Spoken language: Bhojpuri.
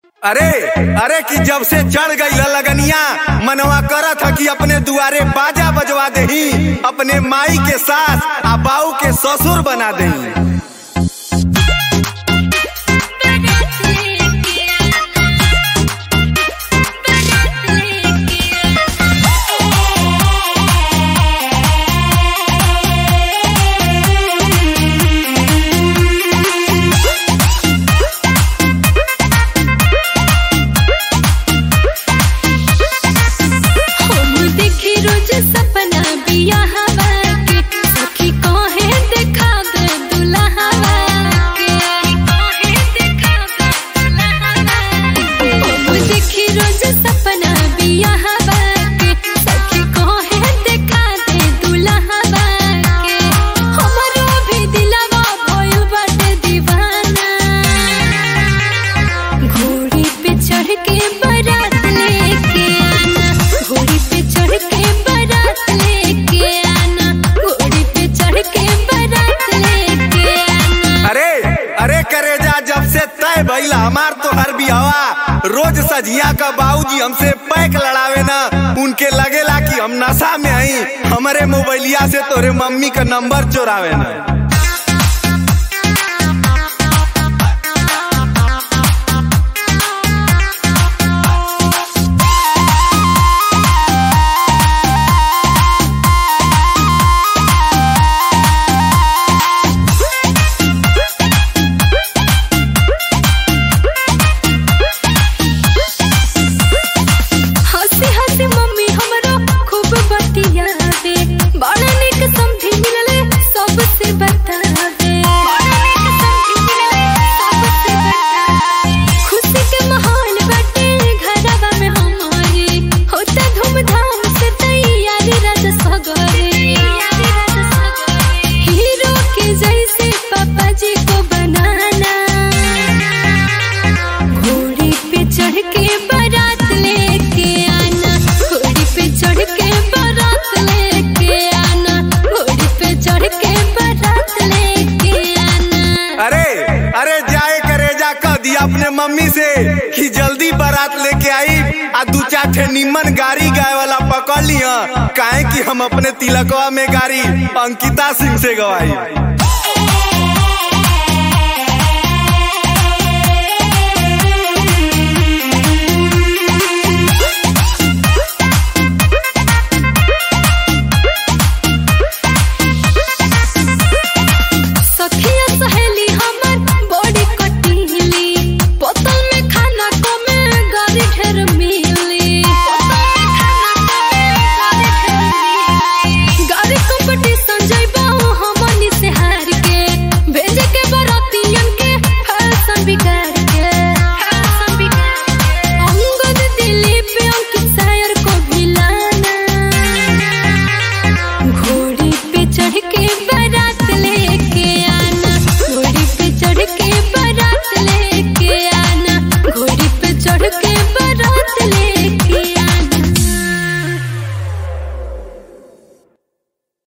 अरे अरे कि जब से चढ़ गई लगनिया मनवा करत ह कि अपने दुआरे बाजा बजवा देही अपने माई के सास आ बाऊ के ससुर बना देही हम देखी रोज सपना बियाहवा के सखी कहे देखा दे दुल्हवा के कहे देखा दे दुल्हवा हम देखी रोज सपना बियाहवा के सखी कहे देखा दे दुल्हवा के हमरो भी दिलवा भइल बाटे दीवाना घोड़ी पे चढ़ के बारात लेके आना घोड़ी पे चढ़ के बारात लेके आना घोड़ी पे चढ़ के बारात लेके आना अरे अरे करेजा जब से तय भइला हमार तो हर बिहवा रोज सजिया का बाबूजी हमसे पैक लड़ावे ना उनके लगेला कि हम नशा में आई हमारे मोबाइलिया से तोरे मम्मी का नंबर चोरावे ना हंसी हंसी मम्मी हमरो खूब बतियावे बड़ा निक समझी मिलले सबसे बतावे बड़ा निक समझी मिलले सबसे बतावे खुशी के माहौल बाटे घरवा में हमारे होता धूमधाम से तैयारी रात सगरे हीरो के जैसे पापा जी को बनाना घोड़ी पे चढ़ के बारात लेके आना घोड़ी पे चढ़ के बारात लेके आना घोड़ी पे चढ़ के बारात लेके आना अरे अरे जाए करेजा कह दिया अपने मम्मी से कि जल्दी बारात लेके आई आ दू चार ठे निमन गाड़ी गाय वाला पकड़ लिया काहे कि हम अपने तिलकवा में गाड़ी अंकिता सिंह से गवाई